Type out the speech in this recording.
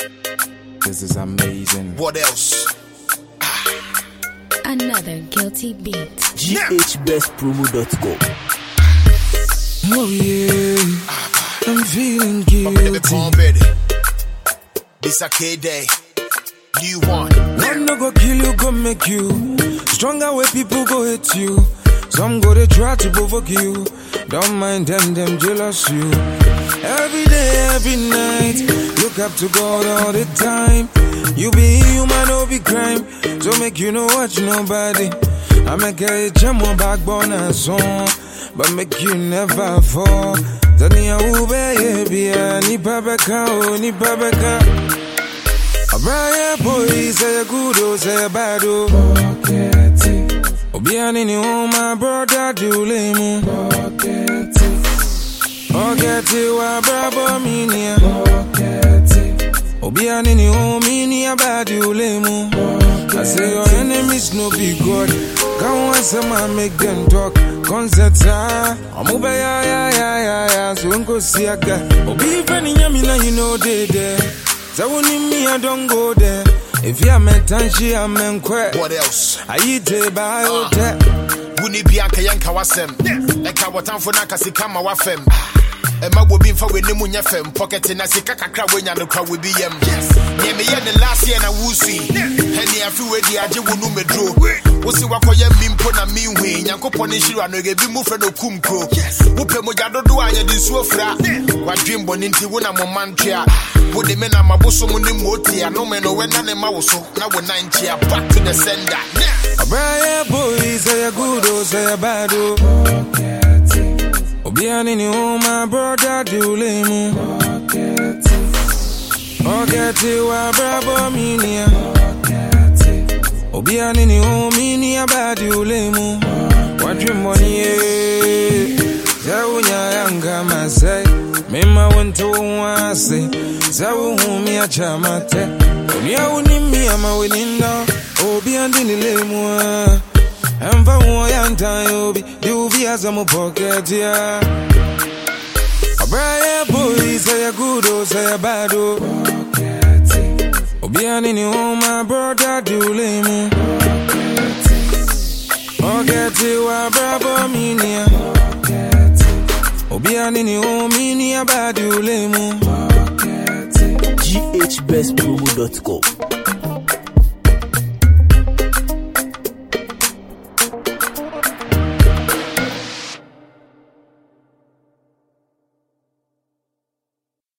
This is amazing. What else? Another guilty beat. GHBestpromo.com. Oh yeah, I'm feeling Baby, guilty. Palm Betty. This a K day. New one. One no go kill you, go make you stronger. Where people go hate you. Some go they try to provoke you. Don't mind them, them jealous you. Every day, every night, look up to God all the time. You be human, no be crime. So make you no watch nobody. I make a jam on backbone and song, but make you never fall. Tania ube yeah, ni babeka, oh, ni babeka. Abraya boy, say a good, oh, say a bad, oh. Obiani ni oh, my brother, do lemu. Ogeti wa brabo minia. Obiani ni oh, minia bad, do lemu. I say your enemies no be God. Come once a man make them talk. Concerts ah, I'm over ya ya ya ya ya. So unko siaka. Obi fani nyami na you know they there. So when me I don't go there. If you am tanshi I'm in quit. What else? I eat a biotech. Wuni bi anka yɛnka wasɛm ɛka wɔtamfo no aka sika ma wafam ɛma bobi mfa w'ani mu nyɛ fam pɔkɛte na sika kakra woanya no kora wobi yam neɛ meyɛ ne last year na wosui ɛne afe wadi agye wo no meduro wo se wakɔyɛ mi mpo na menhui nyankopɔn ne nhyira no ɛbi mu frɛ no kum kuro wopɛ mogya dodo a yɛde nsuo fra wadwen bɔne nti wo na mo ma ntwea wode me na mabosom ne mmɔɔti anome no wɛna ne ma wo so na wo nan kyea back to the sender Abraya boy, say a good, oh, say a bad, oh. Obiani ni oh, my brother, do lemu. Ogeti wa brabo minia. Obiani ni oh, minia bad, do lemu. What you money, eh? Zawunya yanga masai. Mema wento wase. Zawu humi achamate. Unia unimi ama weninda. Obi andi ni lemu. Emva uwa yanta yobi. Di ubi azamu pocket ya. Abraya boy, say a good, oh, say a bad, oh. Obiani ni oh, my brother, do lemu. Ogeti wa brabo minia. Obiani ni oh, minia bad, do lemu. GHBestpromo.com.